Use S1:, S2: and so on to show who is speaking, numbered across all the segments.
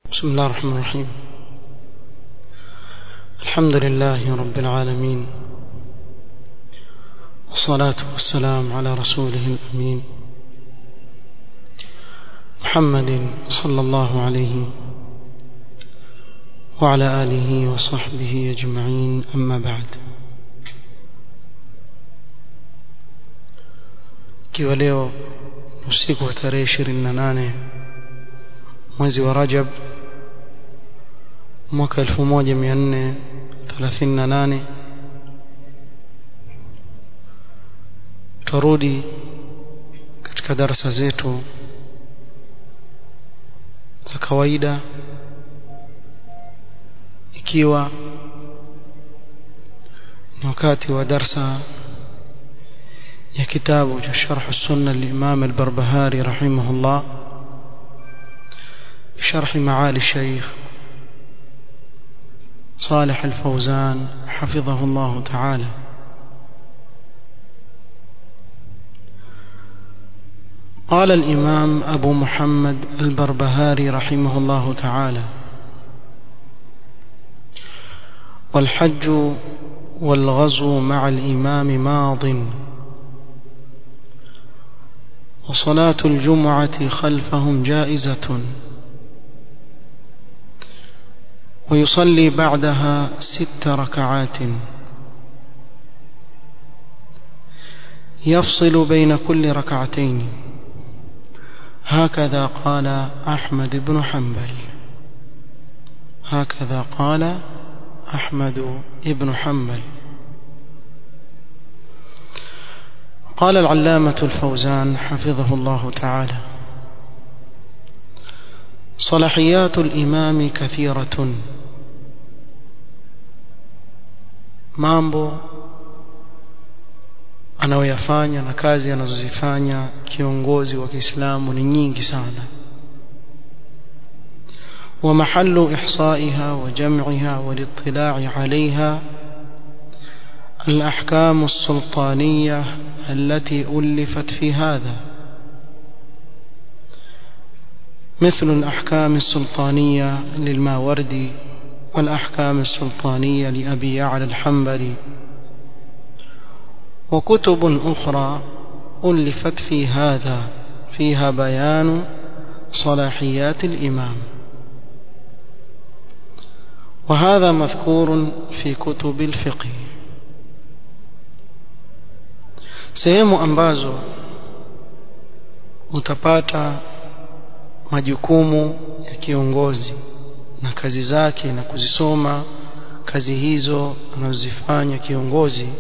S1: بسم الله الرحمن الرحيم الحمد لله رب العالمين والصلاة والسلام على رسوله الأمين محمد صلى الله عليه وعلى آله وصحبه أجمعين أما بعد ikiwa leo usiku wa tarehe 28 mwezi wa Rajab mwaka 1438 turudi katika darasa zetu za kawaida ikiwa ni wakati wa darsa ya kitabu cha sharh sunna al-Imam al-Barbahari rahimahullah بشرح معالي الشيخ صالح الفوزان حفظه الله تعالى قال الإمام أبو محمد البربهاري رحمه الله تعالى والحج والغزو مع الإمام ماض وصلاة الجمعة خلفهم جائزة ويصلي بعدها ست ركعات يفصل بين كل ركعتين هكذا قال أحمد بن حنبل هكذا قال أحمد بن حنبل قال العلامة الفوزان حفظه الله تعالى صلاحيات الإمام كثيرة mambo anayoyafanya na kazi anazozifanya kiongozi wa Kiislamu ni nyingi sana ومحل إحصائها وجمعها والاطلاع عليها الأحكام السلطانية التي ألفت في هذا مثل الأحكام السلطانية للماوردي والأحكام السلطانية لأبي يعلى الحنبلي وكتب أخرى ألفت في هذا فيها بيان صلاحيات الإمام وهذا مذكور في كتب الفقه sehemu ambazo utapata majukumu ya kiongozi na kazi zake na kuzisoma kazi hizo anazozifanya kiongozi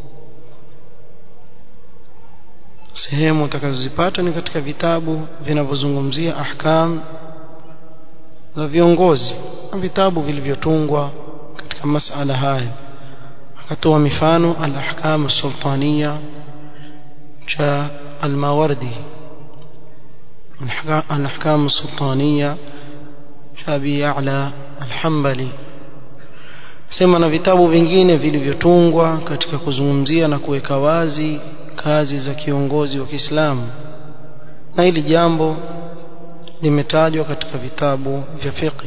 S1: sehemu utakazozipata ni katika vitabu vinavyozungumzia ahkam za viongozi na vitabu vilivyotungwa katika masala haya akatoa mifano al-ahkam sultaniya cha al-mawardi al-ahkam sultaniya cha Abi Ya'la al-Hanbali sema na vitabu vingine vilivyotungwa katika kuzungumzia na kuweka wazi kazi za kiongozi wa Kiislamu na hili jambo limetajwa katika vitabu vya fiqh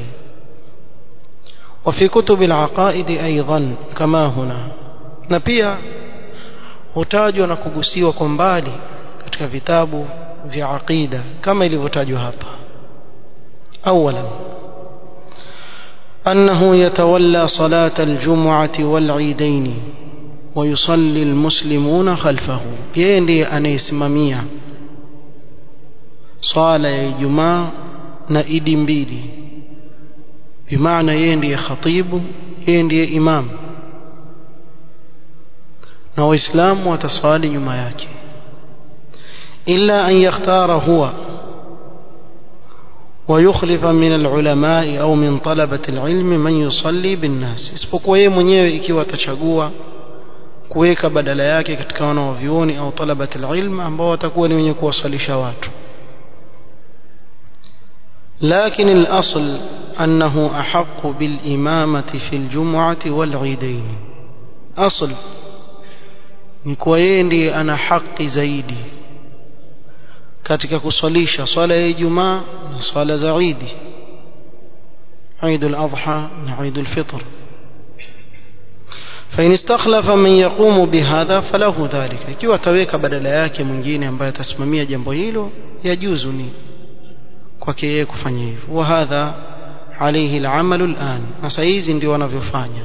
S1: وفي كتب العقائد ايضا كما هنا na pia hutajwa na kugusiwa kwa mbali katika vitabu vya aqida kama ilivyotajwa hapa اولا انه يتولى صلاه الجمعه والعيدين ويصلي المسلمون خلفه yeye ndiye anayesimamia swala ya Ijumaa na Idi mbili bimaana yeye ndiye khatibu yeye ndiye imam na waislamu wataswali nyuma yake illa an yakhtara huwa ويخلف من العلماء أو من طلبة العلم من يصلي بالناس isipokuwa yeye mwenyewe ikiwa atachagua kuweka badala yake katika wanaovyuoni au talabat alilm ambao watakuwa ni wenye kuwasalisha watu لكن الأصل أنه أحق بالإمامة في الجمعة والعيدين أصل نكوين أنا حق زيدي katika kuswalisha swala ya Ijumaa na swala za Idi عيد الأضحى عيد الفطر فإن استخلف من يقوم بهذا فله ذلك ikiwa ataweka badala yake mwingine ambaye atasimamia jambo hilo yajuzu ni kwake yeye kufanya hivyo wa hadha alayhi al'amal al'an na saa hizi ndio wanavyofanya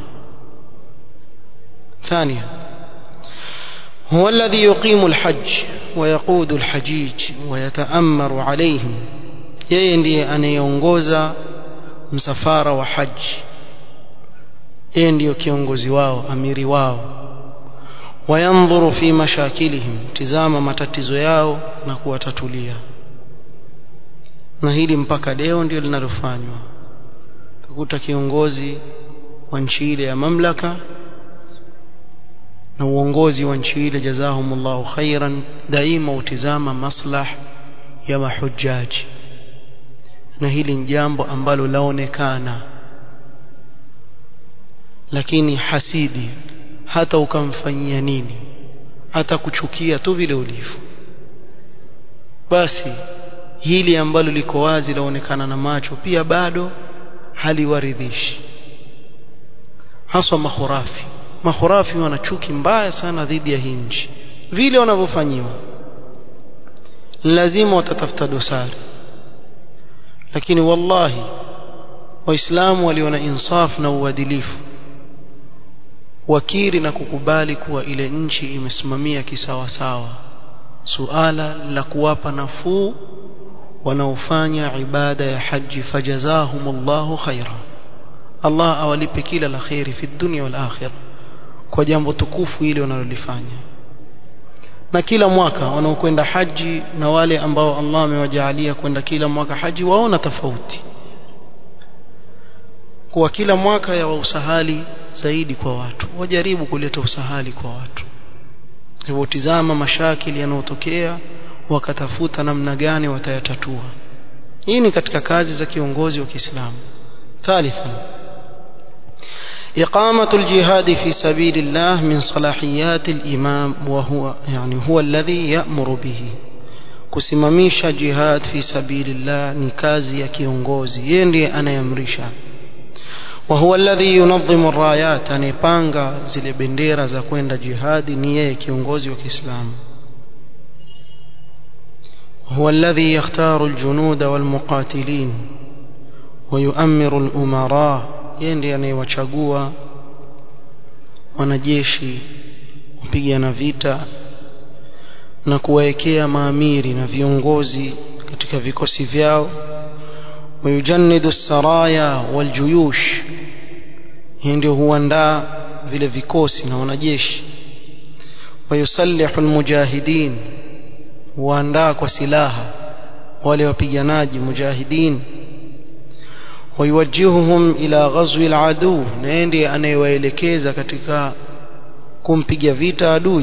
S1: ثانيا هو الذي يقيم الحج ويقود الحجيج ويتأمر عليهم yeye ndiye anayeongoza msafara wa haji yeye ndiyo kiongozi wao amiri wao wayandhuru fi mashakilihim tizama matatizo yao na kuwatatulia na hili mpaka leo ndio linalofanywa utakuta kiongozi wa nchi ile ya mamlaka na uongozi wa nchi ile jazahumullahu khairan daima utizama maslah ya mahujaji na hili ni jambo ambalo laonekana lakini hasidi hata ukamfanyia nini hata kuchukia tu vile ulivyo basi hili ambalo liko wazi laonekana na macho pia bado haliwaridhishi haswa mahurafi mahurafi wana chuki mbaya sana dhidi ya hii nchi vile wanavyofanyiwa lazima watatafuta dosari lakini wallahi waislamu walio na insaf na uadilifu wakiri na kukubali kuwa ile nchi imesimamia kisawasawa suala la kuwapa nafuu wanaofanya ibada ya haji fajazahumullahu khaira Allah awalipe kila la khairi fi dunya wal akhirah kwa jambo tukufu ile wanalolifanya na kila mwaka wanaokwenda haji na wale ambao Allah amewajaalia kwenda kila mwaka haji waona tofauti kwa kila mwaka ya usahali zaidi kwa watu wajaribu kuleta usahali kwa watu hivyo tizama mashakili yanayotokea wakatafuta namna gani watayatatua hii ni katika kazi za kiongozi wa Kiislamu thalithan إقامة الجهاد في سبيل الله من صلاحيات الإمام وهو يعني هو الذي يأمر به kusimamisha jihad fi sabilillah ni kazi ya kiongozi yeye ndiye anayamrisha wa huwa alladhi yunadhimu arrayat anayepanga zile bendera za kwenda jihadi ni yeye kiongozi wa Kiislamu هو الذي يختار الجنود والمقاتلين ويؤمر الأمراء yeye ndiye anayewachagua wanajeshi kupigana vita na kuwaekea maamiri na viongozi katika vikosi vyao wayujannidu saraya waljuyush yeye ndio huandaa vile vikosi na wanajeshi wayusallihu almujahidin huandaa kwa silaha wale wapiganaji mujahidin ويوجههم إلى غزو العدو نيندي anayewaelekeza katika kumpiga vita adui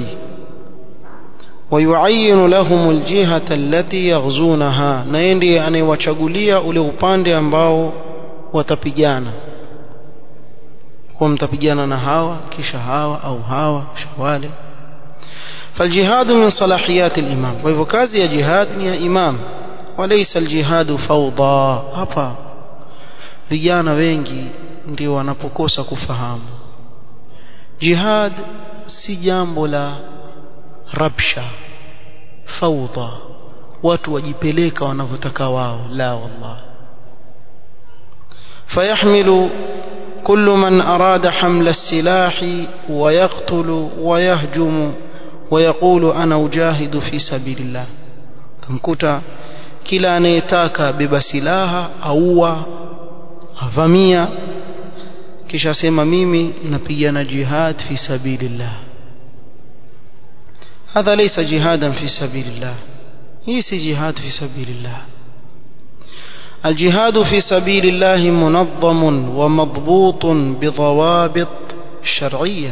S1: ويعين لهم الجهة التي يغزونها نيندي anayewachagulia ule upande ambao watapigana kwa mtapigana na hawa kisha hawa au hawa kisha wale فالجهاد من صلاحيات الإمام وهو كازي جهاد يا إمام وليس الجهاد فوضى hapa vijana wengi ndio wanapokosa kufahamu jihad si jambo la rabsha faudha watu wajipeleka wanavyotaka wao la wallah فيحمل كل من أراد حمل السلاح ويقتل ويهجم ويقول أنا أجاهد في سبيل الله تمكتا kila anayetaka beba silaha aua avamia kisha sema mimi napigana jihad fi sabilillah hadha laysa jihadan fi sabilillah hii si jihad fi sabilillah الجهاد في سبيل الله منظم ومضبوط بضوابط شرعية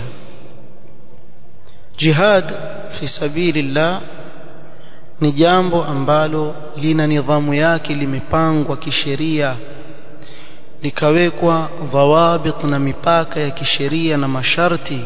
S1: جهاد في سبيل الله ni jambo ambalo lina nidhamu yake limepangwa kisheria likawekwa dhawabit na mipaka ya kisheria na masharti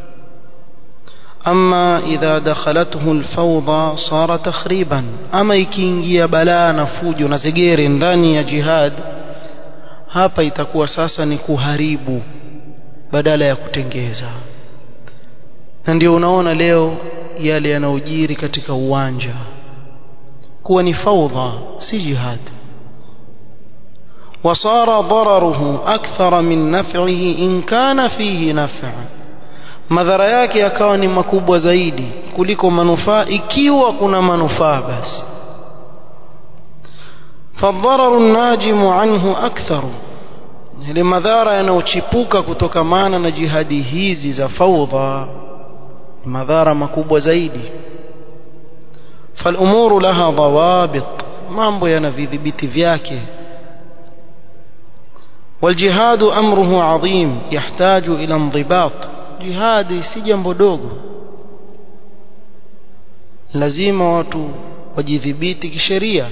S1: ama idha dakhalathu alfawda sara takhriban ama ikiingia balaa na fujo na zegere ndani ya jihad hapa itakuwa sasa ni kuharibu badala ya kutengeza na ndio unaona leo yale yanayojiri katika uwanja kuwa ni faudha si jihad وصار ضرره أكثر من نفعه إن كان فيه نفع madhara yake yakawa ni makubwa zaidi kuliko manufaa ikiwa kuna manufaa basi fadhararu najimu anhu aktharu ile madhara yanayochipuka kutokamana na jihadi hizi za faudha madhara makubwa zaidi falumuru laha dhawabit mambo yana vidhibiti vyake والجهاد أمره عظيم يحتاج إلى انضباط جهادي si jambo dogo lazima watu wajidhibiti kisheria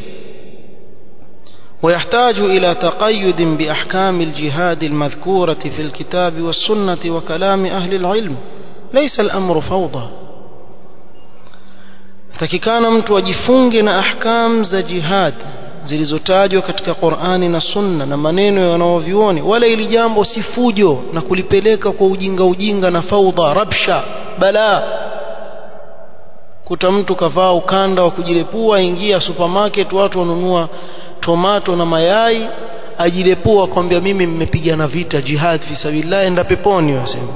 S1: ويحتاج إلى تقيد بأحكام الجهاد المذكورة في الكتاب والسنة وكلام أهل العلم ليس الأمر فوضى takikana mtu ajifunge na ahkam za jihad zilizotajwa katika Qur'ani na Sunna na maneno ya wanaovyuoni wala ili jambo si fujo na kulipeleka kwa ujinga ujinga na faudha rabsha balaa kuta mtu kavaa ukanda wa kujilepua ingia supermarket watu wanunua tomato na mayai ajilepua kwambia mimi mmepigana vita jihad fi sabilillah enda peponi wasema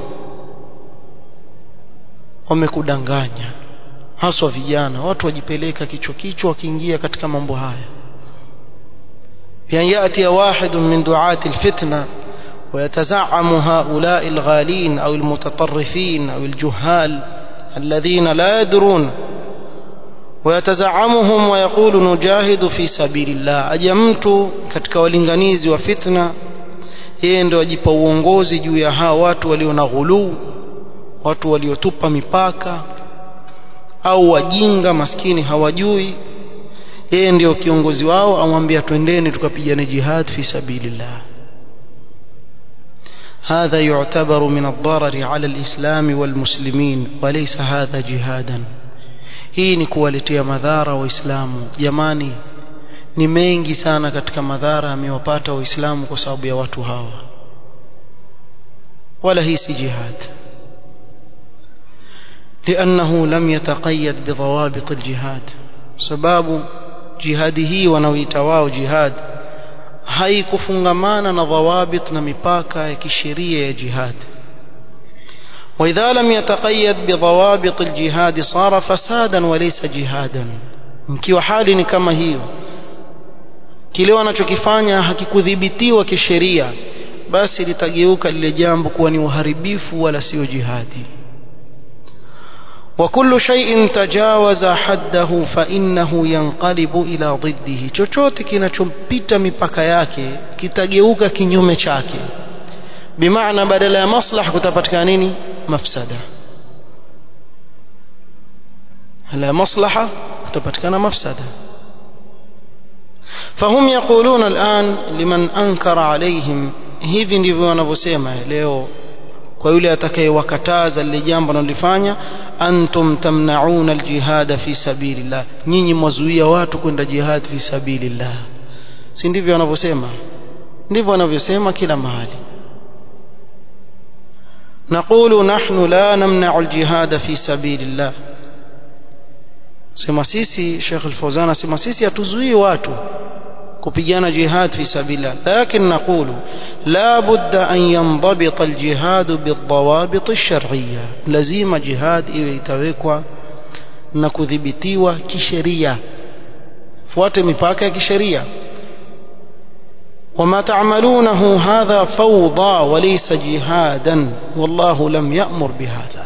S1: wamekudanganya haswa vijana watu wajipeleka kichwa kichwa wakiingia katika mambo haya بأن يأتي واحد من دعاة الفتنة ويتزعم هؤلاء الغالين أو المتطرفين أو الجهال الذين لا يدرون ويتزعمهم ويقول نجاهد في سبيل الله أجمت katika walinganizi wa fitna yeye ndio ajipa uongozi juu ya hawa watu walio na ghuluu watu waliotupa mipaka au wajinga maskini hawajui yeye ndio kiongozi wao amwambia twendeni tukapigane jihad fi sabilillah هذا يعتبر من الضرر على الإسلام والمسلمين وليس هذا جهادا hii ni kuwaletea madhara waislamu jamani ni mengi sana katika madhara amewapata waislamu kwa sababu ya watu hawa wala hii si jihad لأنه لم يتقيد بضوابط الجهاد sababu jihadi hii wanaoita wao jihad haikufungamana na dhawabit na mipaka ya kisheria ya jihad وإذا لم يتقيد بضوابط الجهاد صار فسادا وليس جهادا mkiwa hali ni kama hiyo kile wanachokifanya hakikudhibitiwa kisheria basi litageuka lile jambo kuwa ni uharibifu wala sio jihadi وكل شيء تجاوز حده فإنه ينقلب إلى ضده chochote kinachompita mipaka yake kitageuka kinyume chake bimaana badala ya maslaha kutapatikana nini mafsada la maslaha kutapatikana mafsada فهم يقولون الآن لمن أنكر عليهم hivi ndivyo wanavyosema leo kwa yule atakayewakataza lile jambo analifanya antum tamnauna aljihad fi sabilillah nyinyi mwazuia watu kwenda jihad fi sabilillah si ndivyo wanavyosema ndivyo wanavyosema kila mahali نقول نحن لا نمنع الجهاد في سبيل الله sema sisi Sheikh Al-Fawzan asema sisi hatuzuii watu kupigana jihad fi sabilillah lakin naqulu la budda an yanḍabita al-jihad bid-dawabit ash-shar'iyya lazima jihad iwe itawekwa na kudhibitiwa kisheria fuate mipaka ya kisheria وما تعملونه هذا فوضى وليس جهادا والله لم يأمر بهذا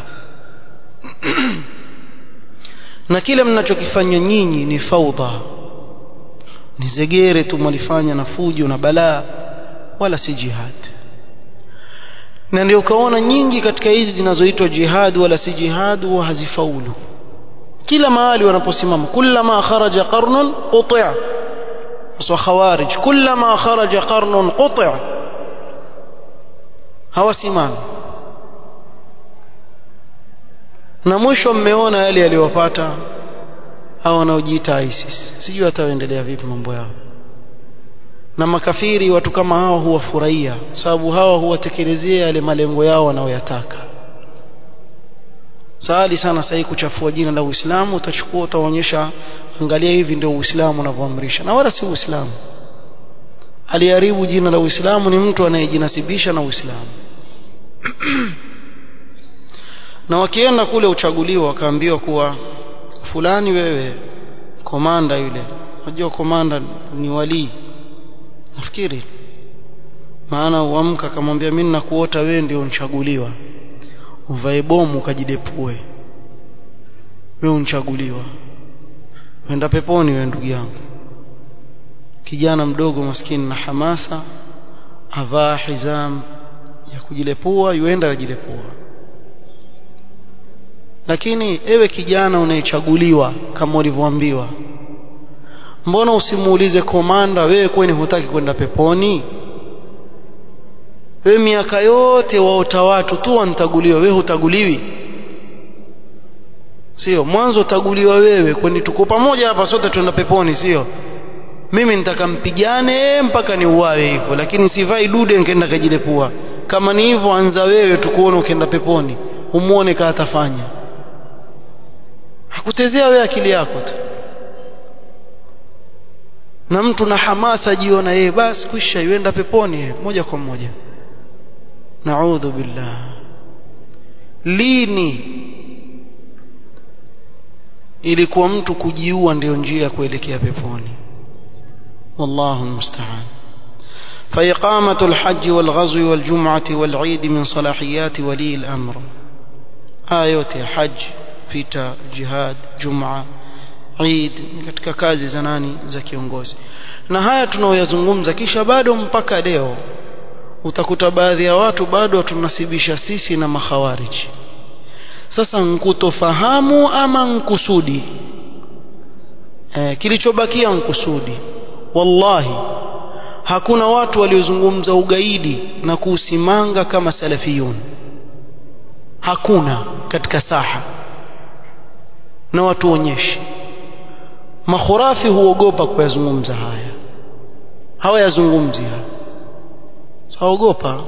S1: na kile mnachokifanya nyinyi ni faudha ni zegere tu mwalifanya na fujo na balaa wala si jihad na ndio ukaona nyingi katika hizi zinazoitwa jihad wala si jihad huwa hazifaulu kila mahali wanaposimama kullama kharaja qarnun quti'a وخوارج كلما خرج قرن قطع hawasimami na mwisho mmeona yale yaliyowapata hao wanaojiita ISIS sijui ataendelea vipi mambo yao na makafiri watu kama hao huwafurahia sababu hawa huwatekelezea yale malengo yao wanayoyataka sahali sana sahii kuchafua jina la Uislamu utachukua utaonyesha angalia hivi ndio Uislamu unavyoamrisha na wala si Uislamu aliharibu jina la Uislamu ni mtu anayejinasibisha na Uislamu na wakienda kule uchaguliwa wakaambiwa kuwa fulani wewe komanda yule unajua komanda ni walii nafikiri maana uamka akamwambia mimi nakuota wewe ndio unchaguliwa uvae bomu ukajidepue wewe unchaguliwa wenda peponi wewe ndugu yangu kijana mdogo maskini na hamasa avaa hizam ya kujilepua yuenda yajilepua lakini ewe kijana unayechaguliwa kama ulivyoambiwa mbona usimuulize komanda wewe kwani hutaki kwenda peponi wewe miaka yote waota watu tu wantaguliwa wewe hutaguliwi sio mwanzo utaguliwa wewe kwani tuko pamoja hapa sote tuenda peponi sio mimi nitakampigane mpaka ni uwawe hivyo lakini sivai dude nikaenda kajilepua kama ni hivyo anza wewe tukuone ukienda peponi umuone kaa atafanya hakutezea wewe akili yako tu na mtu na hamasa jiona yeye basi kwisha yuenda peponi ye, moja kwa moja naudhu billah lini ilikuwa mtu kujiua ndio njia ya kuelekea peponi والله المستعان فإقامة الحج والغزو والجمعة والعيد من صلاحيات ولي الأمر آيات حج فتا جهاد جمعة Eid katika kazi za nani za kiongozi na haya tunaoyazungumza kisha bado mpaka leo utakuta baadhi ya watu bado tunasibisha sisi na makhawariji sasa nkutofahamu ama nkusudi e, kilichobakia nkusudi wallahi hakuna watu waliozungumza ugaidi na kuusimanga kama salafiyun hakuna katika saha na watu onyeshe makhurafi huogopa kuyazungumza haya hawayazungumzi haya haogopa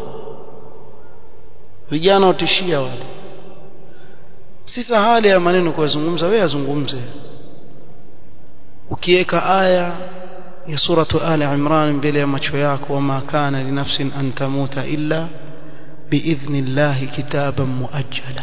S1: vijana watishia wale si sahali ya maneno kuyazungumza wewe yazungumze ukiweka aya ya suratu ali imran mbele ya macho yako wama kana linafsin an tamuta illa biidhni llahi kitaban muajjala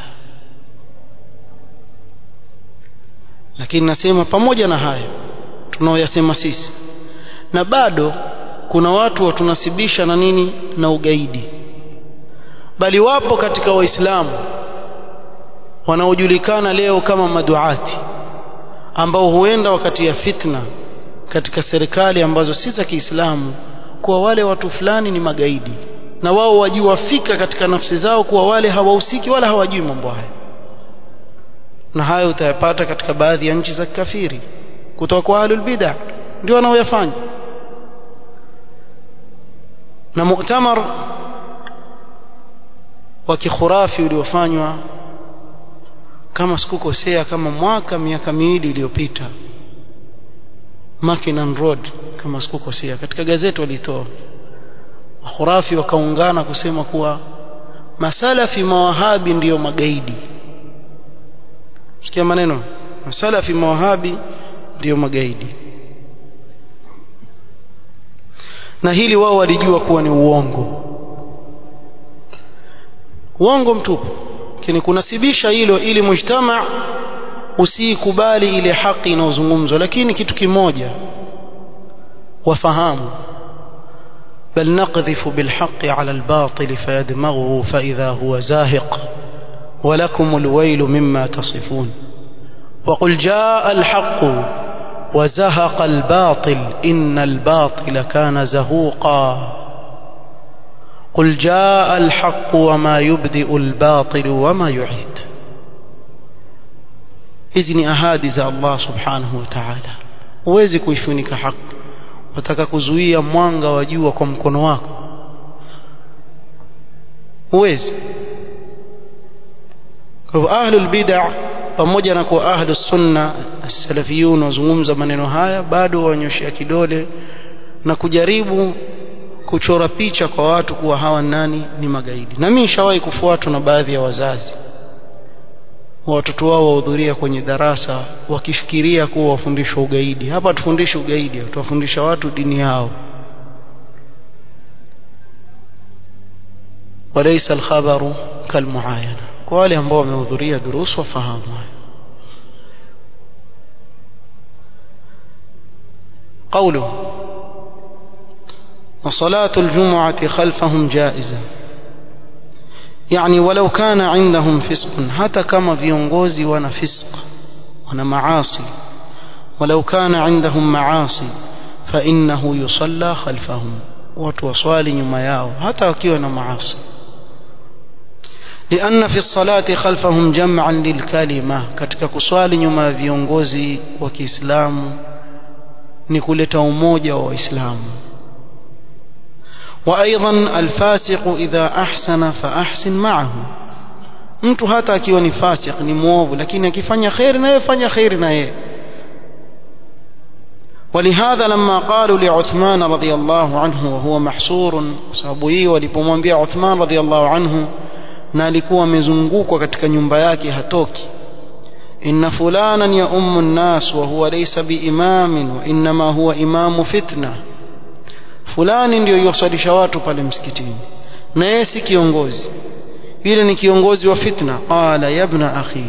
S1: lakini nasema pamoja na hayo tunaoyasema sisi na bado kuna watu watunasibisha na nini na ugaidi bali wapo katika waislamu wanaojulikana leo kama maduati ambao huenda wakati ya fitna katika serikali ambazo si za Kiislamu kuwa wale watu fulani ni magaidi na wao wajua fika katika nafsi zao kuwa wale hawahusiki wala hawajui mambo haya na hayo utayapata katika baadhi ya nchi za kafiri kutoka kwa ahlul bid'ah ndio wanaoyafanya na mu'tamar wa kikhurafi uliofanywa kama sikukosea kama mwaka miaka miwili iliyopita Mackinnon Road kama sikukosea katika gazeti walitoa wakhurafi wakaungana kusema kuwa masalafi mawahabi ndiyo magaidi sikia maneno masalafi mawahabi ndiyo magaidi na hili wao walijua kuwa ni uongo uongo mtupu lakini kunasibisha hilo ili mujtama usiikubali ile haki inayozungumzwa lakini kitu kimoja wafahamu بل نقذف بالحق على الباطل فيدمغه فإذا هو زاهق ولكم الويل مما تصفون وقل جاء الحق وزهق الباطل إن الباطل كان زهوقا قل جاء الحق وما يبدئ الباطل وما يعيد hizi ni ahadi za Allah subhanahu wa ta'ala huwezi kuifunika haki wataka kuzuia mwanga wa jua kwa mkono wako huwezi kwa hivyo ahlul bid'ah pamoja na kuwa ahlus sunna salafiyun wazungumza maneno haya bado wanyoshia kidole na kujaribu kuchora picha kwa watu kuwa hawa nani ni magaidi na mimi nishawahi kufuatwa na baadhi ya wazazi watoto wao wahudhuria kwenye darasa wakifikiria kuwa wafundishwa ugaidi hapa tufundishi ugaidi tuwafundisha watu dini yao walaysa alkhabaru kalmuayana kwa wale ambao wamehudhuria durusu wafahamu قوله وصلاة الجمعة خلفهم جائزة يعني ولو كان عندهم فسق حتى كما viongozi wana fisq wana maasi ولو كان عندهم معاصي فإنه يصلى خلفهم watu waswali nyuma yao hata wakiwa na maasi لأن في الصلاة خلفهم جمعا للكلمة katika kuswali nyuma ya viongozi wa Kiislamu ni kuleta umoja wa Waislamu وأيضا الفاسق إذا أحسن فأحسن معه mtu hata akiwa ni fasik ni mwovu lakini akifanya khairi na yeye fanya khairi na yeye ولهذا لما قالوا لعثمان رضي الله عنه وهو محصور sababu hii walipomwambia Uthman رضي الله عنه na alikuwa amezungukwa katika nyumba yake hatoki إن فلانا يؤم الناس وهو ليس بإمام وإنما هو إمام فتنة fulani ndio yosalisha watu pale msikitini na yeye si kiongozi yule ni kiongozi wa fitna qala ya ibna akhi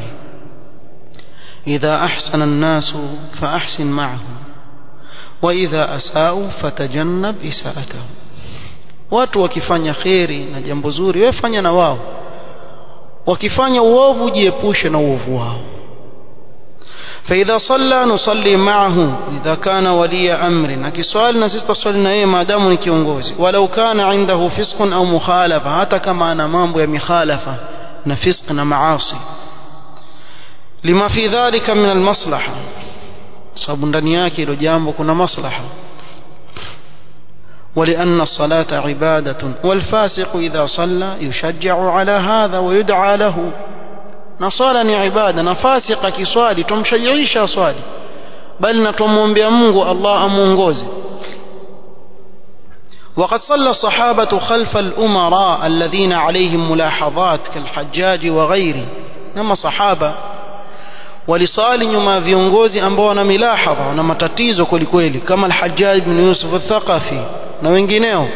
S1: idha ahsana an-nas fa ahsin ma'ahum wa idha asa'u fatajannab isa'atahum watu wakifanya khairi na jambo zuri wewe fanya na wao wakifanya uovu jiepushe na uovu wao فإذا صلى نصلي معه إذا كان ولي أمر أكسوال نسيت صلينا إيه ما دام كيونغوزي ولو كان عنده فسق أو مخالفة حتى كما أنا مامبو مخالفة نفسق معاصي لما في ذلك من المصلحة sababu ndani yake ilo jambo kuna maslaha ولأن الصلاة عبادة والفاسق إذا صلى يشجع على هذا ويدعى له na swala ni ibada na fasik akiswali tumshajiisha swali bali na tumwombea Mungu Allah amuongoze وقد صلى الصحابة خلف الأمراء الذين عليهم ملاحظات كالحجاج وغيره نما صحابة walisali nyuma ya viongozi ambao wana milahadha wana matatizo kwelikweli kama al-Hajjaj ibn Yusuf al-Thaqafi na wengineo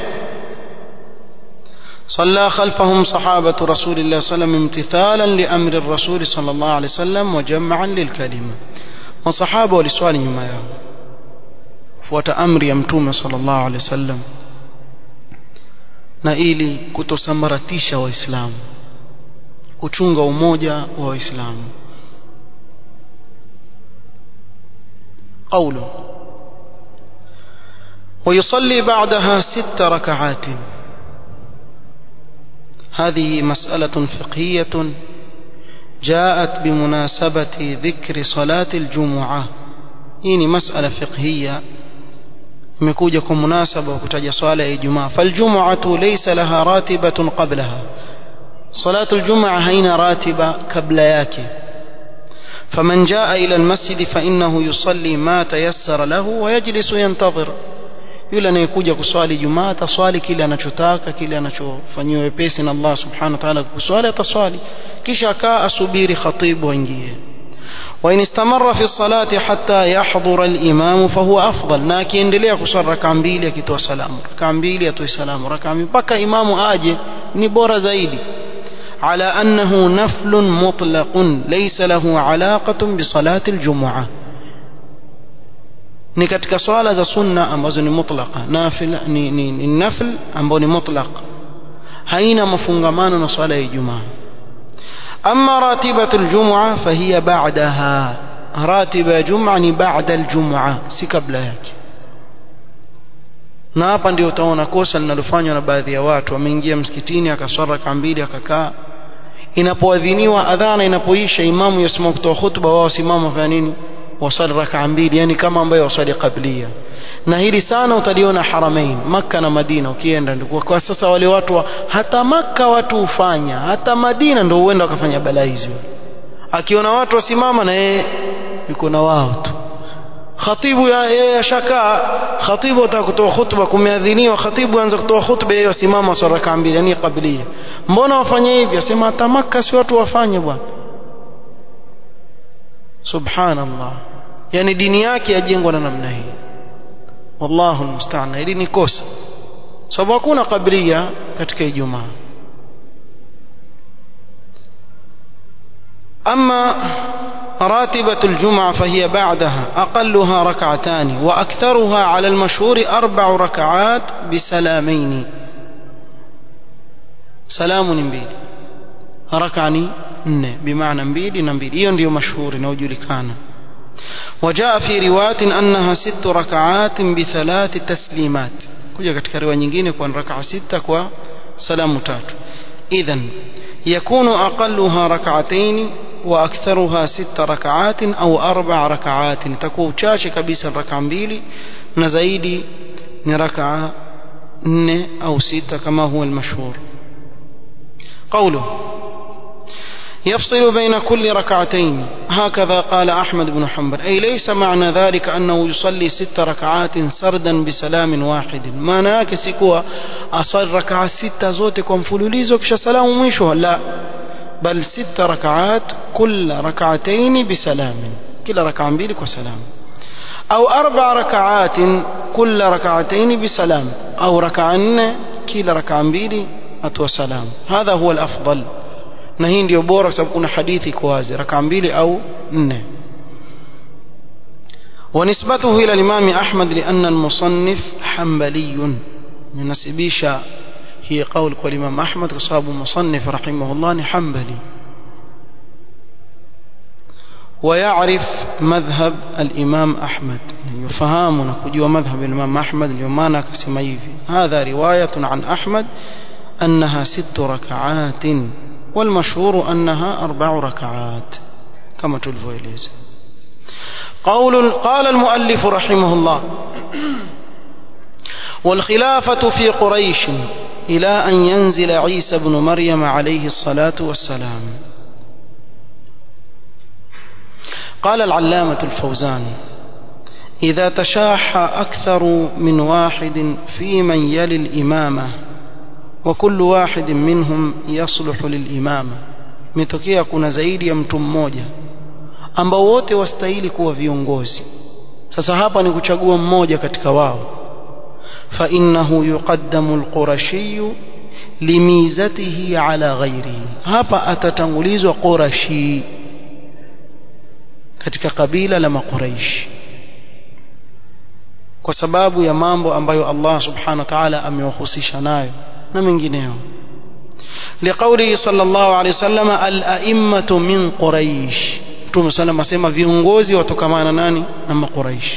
S1: صلى خلفهم صحابة رسول الله صلى الله عليه وسلم امتثالا لأمر الرسول صلى الله عليه وسلم وجمعا للكلمة وصحابة ولسؤال nyuma yao fuata amri ya mtume sallallahu alaihi wasallam na ili kutosambaratisha waislamu kuchunga umoja wa waislamu قوله ويصلي بعدها ست ركعات هذه مسألة فقهية جاءت بمناسبة ذكر صلاة الجمعة هي مسألة فقهية imekuja kwa munasaba wa kutaja swala ya Ijumaa faljum'atu laysa laha ratibatun qablaha salatu aljumaa haina ratiba kabla yake faman jaa ila almasjid fa innahu yusalli ma tayassara lahu wa yajlisu yantadhir yule anayekuja kuswali Ijumaa ataswali kile anachotaka kile anachofanyiwa wepesi na Allah subhanahu wa ta'ala kuswali ataswali kisha akaa asubiri khatibu aingie وإن استمر في الصلاة حتى يحضر الإمام فهو أفضل na akiendelea kuswali raka mbili akitoa salamu raka mbili atoe salamu raka mbili mpaka imamu aje ni bora zaidi على أنه نفل مطلق ليس له علاقة بصلاة الجمعة ni katika swala za sunna ambazo ni mutlaqa nafil ni, ni, ni nafl ambao ni mutlaq haina mafungamano na swala ya Ijumaa أما راتبة الجمعة فهي بعدها راتبة جمعة بعد الجمعة si kabla yake na hapa ndio utaona kosa linalofanywa na baadhi ya watu wameingia msikitini akaswara raka mbili akakaa inapoadhiniwa adhana inapoisha imamu yasimama kutoa khutba wao simama fanya nini wasali raka mbili yani kama ambayo wasali qablia na hili sana utaliona haramain makka na madina ukienda ndio kwa sasa wale watu wa, hata makka watu hufanya hata madina ndio huenda wakafanya balaa hizo akiona watu wasimama na yeye yuko na wao tu khatibu yeye ashakaa khatibu ataka kutoa khutba kumeadhiniwa khatibu anza kutoa khutba yeye asimama swala rakaa mbili yani kabilia mbona wafanye hivi asema hata Makka si watu wafanye bwana subhanallah yani dini yake yajengwa na namna hii wallahu almusta'an hili ni kosa sababu hakuna kabilia katika Ijumaa أما راتبة الجمعة فهي بعدها أقلها ركعتان وأكثرها على المشهور أربع ركعات بسلامين سلام نبيل ركعني نne بمعنى mbili na mbili hiyo ndio mashuhuri inayojulikana وجاء في رواية أنها ست ركعات بثلاث تسليمات kuja katika riwaya nyingine kwa rakaa sita kwa salamu tatu idhan يكون أقلها ركعتين وأكثرها ست ركعات أو أربع ركعات تكون chache kabisa raka mbili na zaidi ni raka nne au sita kama هو المشهور قوله يفصل بين كل ركعتين هكذا قال أحمد بن حنبل أي ليس معنى ذلك أنه يصلي ست ركعات سردا بسلام واحد ما ناكسكوا أصل ركعة ستة زوتكم فلوليزو كش سلام مشوها لا بل ست ركعات كل ركعتين بسلام كل ركعة بيلك وسلام أو أربع ركعات كل ركعتين بسلام أو ركعن كل ركعة بيلي أتوى سلام هذا هو الأفضل na hii ndio bora kwa sababu kuna hadithi iko wazi raka mbili au nne ونسبته إلى الإمام أحمد لأن المصنف حنبلي ينسبيش هي قول الإمام أحمد وصاب مصنف رحمه الله حنبلي ويعرف مذهب الإمام أحمد يفهمنا كجوا مذهب الإمام أحمد اليومانا كسميفي هذا رواية عن أحمد أنها ست ركعات والمشهور أنها أربع ركعات كما تلفويليز قول قال المؤلف رحمه الله والخلافة في قريش إلى أن ينزل عيسى بن مريم عليه الصلاة والسلام قال العلامة الفوزان إذا تشاح أكثر من واحد في من يلي الإمامة وكل واحد منhum yasluhu lilimama imetokea kuna zaidi ya mtu mmoja ambao wote wastahili kuwa viongozi sasa hapa ni kuchagua mmoja katika wao fa innahu yuqaddamu alqurashiy limizatihi ala ghairihi hapa atatangulizwa qurashi katika kabila la makuraishi kwa sababu ya mambo ambayo Allah subhanahu wa ta'ala amewahusisha nayo na mengineo liqaulihi sallallahu alayhi wasallam al-a'immatu min quraish Mtume sallam asema viongozi watokamana nani na makuraish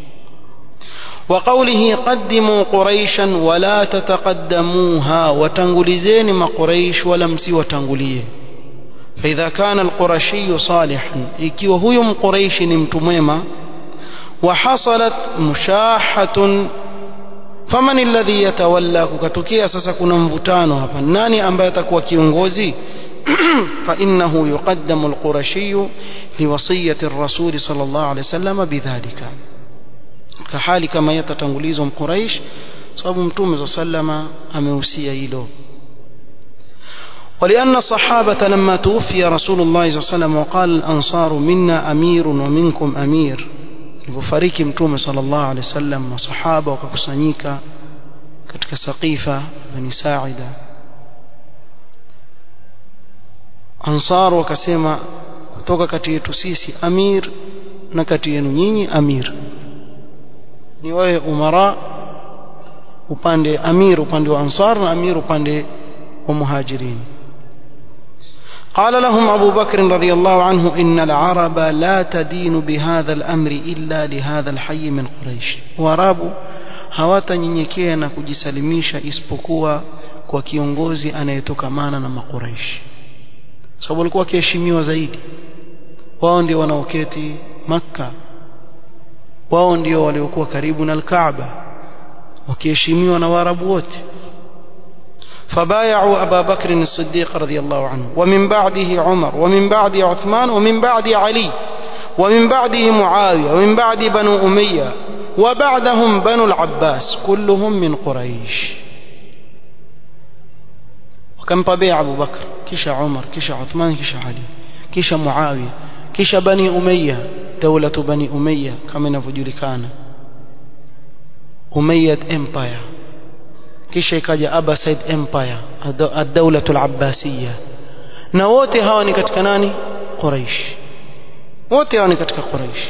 S1: وقوله قدموا قريشا ولا تتقدموها وتنغلزين ما قريش ولا مسي وتنغليه فإذا كان القرشي صالحا ikiwa huyo mquraishi ni mtu mwema وحصلت مشاحة faman alladhi yatawalla kukatokea sasa kuna mvutano hapa nani ambaye atakuwa kiongozi fa innahu yuqaddamu alqurashi liwasiyati ar-rasul sallallahu alayhi wasallam bidhalika kahali kama yatatangulizwa mquraish sababu mtume sallama amehusia hilo ولأن الصحابة لما توفي رسول الله صلى الله عليه وسلم وقال الأنصار منا أمير ومنكم أمير alipofariki mtume sallallahu alaihi wasallam masahaba wakakusanyika katika saqifa bani saida ansar wakasema kutoka kati yetu sisi amir na kati yenu nyinyi amir ni wewe umara upande amir upande wa ansar na amir upande wa muhajirin قال لهم أبو بكر رضي الله عنه إن العرب لا تدين بهذا الأمر إلا لهذا الحي من قريش وارابو hawatanyenyekea na kujisalimisha isipokuwa kwa kiongozi anayetokamana na makuraishi sababu walikuwa wakiheshimiwa zaidi wao ndio wanaoketi makka wao ndio waliokuwa karibu na alkaaba wakiheshimiwa na waarabu wote فبايعوا أبا بكر الصديق رضي الله عنه ومن بعده عمر ومن بعد عثمان ومن بعد علي ومن بعده معاوية ومن بعد بنو أمية وبعدهم بنو العباس كلهم من قريش وكم طبيع أبو بكر كش عمر كش عثمان كش علي كش معاوية كش بني أمية دولة بني أمية كما نفجلكان أمية إمباير kisha ikaja Abbasid Empire ad-dawla al-Abbasiyya na wote hawa ni katika nani Quraysh wote hawa ni katika Quraysh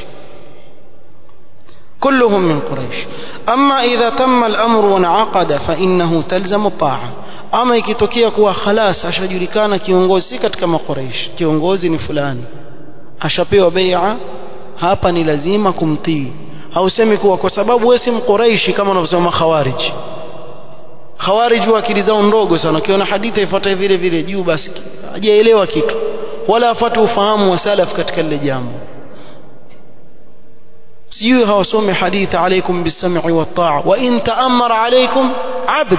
S1: كلهم من قريش أما إذا تم الأمر وانعقد فإنه تلزم الطاعة أما ikitokea kuwa khalas ashajulikana kiongozi si katika makuraish kiongozi ni fulani ashapewa bai'a hapa ni lazima kumtii hausemi kuwa kwa sababu wewe si mquraishi kama wanavyosema khawarij khawarij wa akili zao ndogo sana ukiona hadithi ifuata vile vile juu basi hajaelewa kitu wala afate ufahamu wa salaf katika lile jambo sijui hawasome hadithi alaikum bisam'i wa ta'a wa in ta'ammara alaikum abd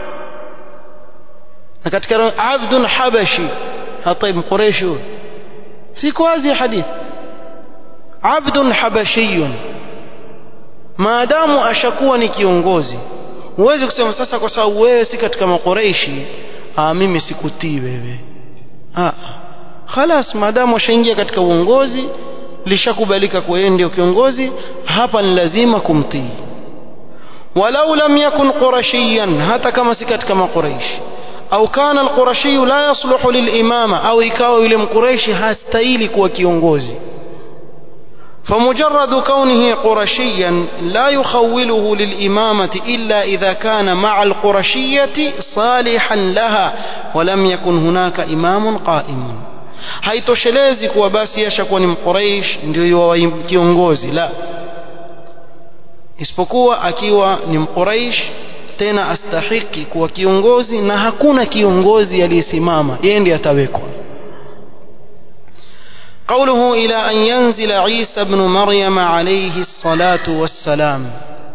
S1: na katika abdun habashi hataib quraish siko wazi hadithi abdun habashiyun maadamu ashakuwa ni kiongozi huwezi kusema sasa kwa sababu wewe si katika makoreishi ah mimi sikutii wewe ah khalas maadamu washaingia katika uongozi lishakubalika kwa yeye ndio kiongozi hapa ni lazima kumtii walau lam yakun qurashiyan hata kama si katika makoreishi au kana alqurashi la yasluhu lilimama au ikawa yule mkureishi hastahili kuwa kiongozi فمجرد كونه قرشيا لا يخوله للإمامة إلا إذا كان مع القرشية صالحا لها ولم يكن هناك إمام قائم haitoshelezi kuwa basi yashakuwa ni mquraish ndio kiongozi la isipokuwa akiwa ni mquraish tena astahiki kuwa kiongozi na hakuna kiongozi aliyesimama yeye ndiye atawekwa قوله إلى أن ينزل عيسى بن مريم عليه الصلاة والسلام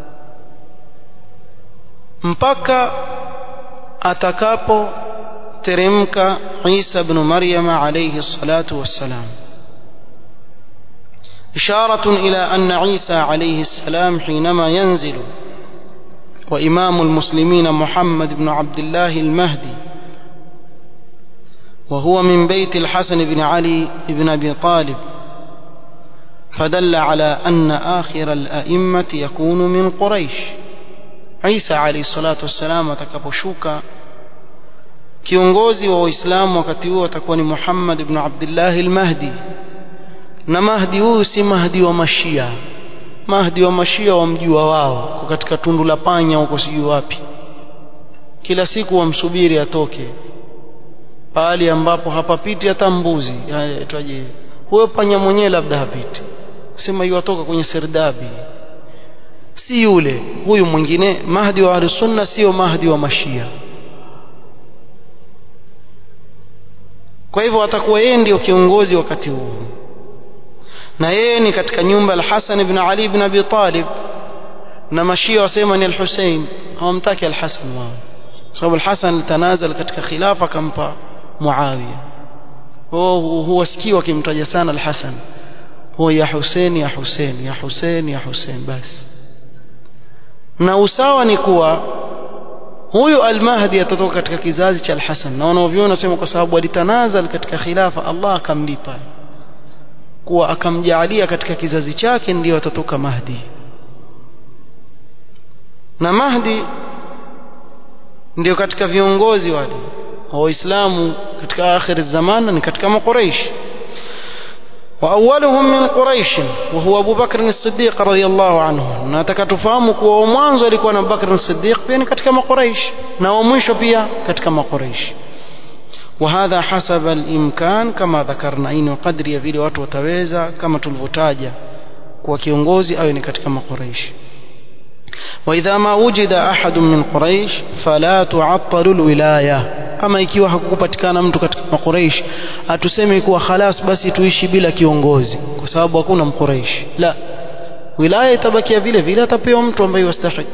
S1: mpaka atakapo teremka Isa ibn Maryam alayhi salatu wassalam إشارة إلى أن عيسى عليه السلام حينما ينزل وإمام المسلمين محمد بن عبد الله المهدي وهو من بيت الحسن بن علي بن أبي طالب فدل على أن آخر الأئمة يكون من قريش عيسى عليه الصلاة والسلام atakaposhuka kiongozi wa waislamu wakati huo atakuwa ni Muhammad ibn Abdullah al-Mahdi na Mahdi huyu si Mahdi wa Mashia Mahdi wa Mashia wamjua wao katika tundu la panya huko sijui wapi kila siku wamsubiri atoke pahali ambapo hapapiti hata mbuzi aitwaje huyo panya mwenyewe labda hapiti sema yuatoka kwenye serdabi si yule huyu mwingine mahdi wa ahli sunna sio mahdi wa mashia kwa hivyo atakuwa yeye ndio kiongozi wakati huu na yeye ni katika nyumba al-Hasan ibn Ali ibn Abi Talib na mashia wasema ni al-Hussein hawamtaki al-Hasan wao sababu al-Hasan alitanazal katika khilafa akampa Muawiya wao huwasikii wakimtaja sana al-Hasan huwa ya Hussein ya Hussein ya Hussein ya Hussein basi na usawa ni kuwa huyu al-Mahdi atatoka katika kizazi cha al-Hasan na wanaoviona nasema kwa sababu alitanazal katika khilafa Allah akamlipa kuwa akamjaalia katika kizazi chake ndiyo atatoka Mahdi na Mahdi ndio katika viongozi wale wa Waislamu katika akhir zaman ni katika makuraish واولهم من قريش وهو ابو بكر الصديق رضي الله عنه nataka tufahamu kuwa mwanzo alikuwa na Bakr as-Siddiq pia ni katika makuraish na wa mwisho pia katika makuraish وهذا حسب الامكان كما ذكرنا ini kadri ya vile watu wataweza kama tulivyotaja kwa kiongozi awe ni katika makuraish واذا ما وجد احد من قريش فلا تعطل الولايه ama ikiwa hakukupatikana mtu katika makuraish atuseme kuwa khalas basi tuishi bila kiongozi kwa sababu hakuna mkuraish la wilaya itabakia vile vile atapewa mtu ambaye yastahili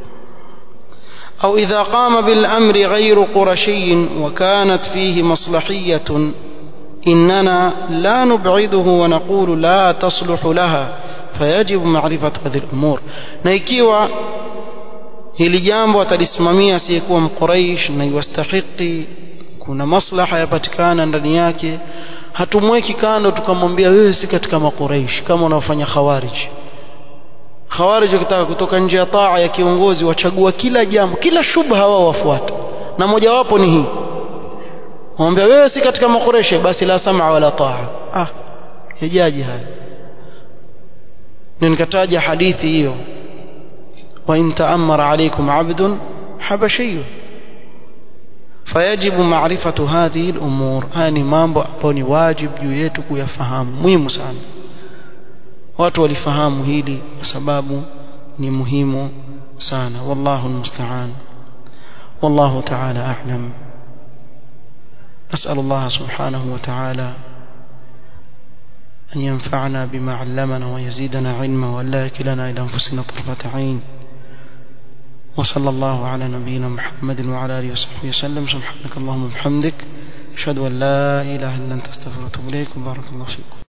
S1: أو إذا قام بالأمر غير قرشي وكانت فيه مصلحية إننا لا نبعده ونقول لا تصلح لها فيجب معرفة هذه الأمور نيكيوا hili jambo atalisimamia asiyekuwa mquraish na iwastahiki kuna maslaha yapatikana ndani yake hatumweki kando tukamwambia wewe si katika maquraish kama unaofanya khawarij khawarij wakitaka kutoka nje ya taa ya kiongozi wachagua kila jambo kila shubha wao wafuata na mojawapo ni hii wamwambia wewe si katika makureshe basi la sama wala taa ah yajaji haya nikataja hadithi hiyo wa in ta'ammara alaykum 'abdun habashiyyu fayajibu ma'rifatu hadhihi al-umur haya ni mambo ambayo ni wajibu juu yetu kuyafahamu muhimu sana watu walifahamu hili kwa sababu ni muhimu sana wallahu almusta'an wallahu ta'ala a'lam أسأل الله سبحانه وتعالى أن ينفعنا بما علمنا ويزيدنا علما ولا يكلنا إلى أنفسنا طرفة عين وصلى الله على نبينا محمد وعلى آله وصحبه وسلم سبحانك اللهم وبحمدك أشهد أن لا إله إلا أنت أستغفرك وأتوب إليك وبارك الله فيكم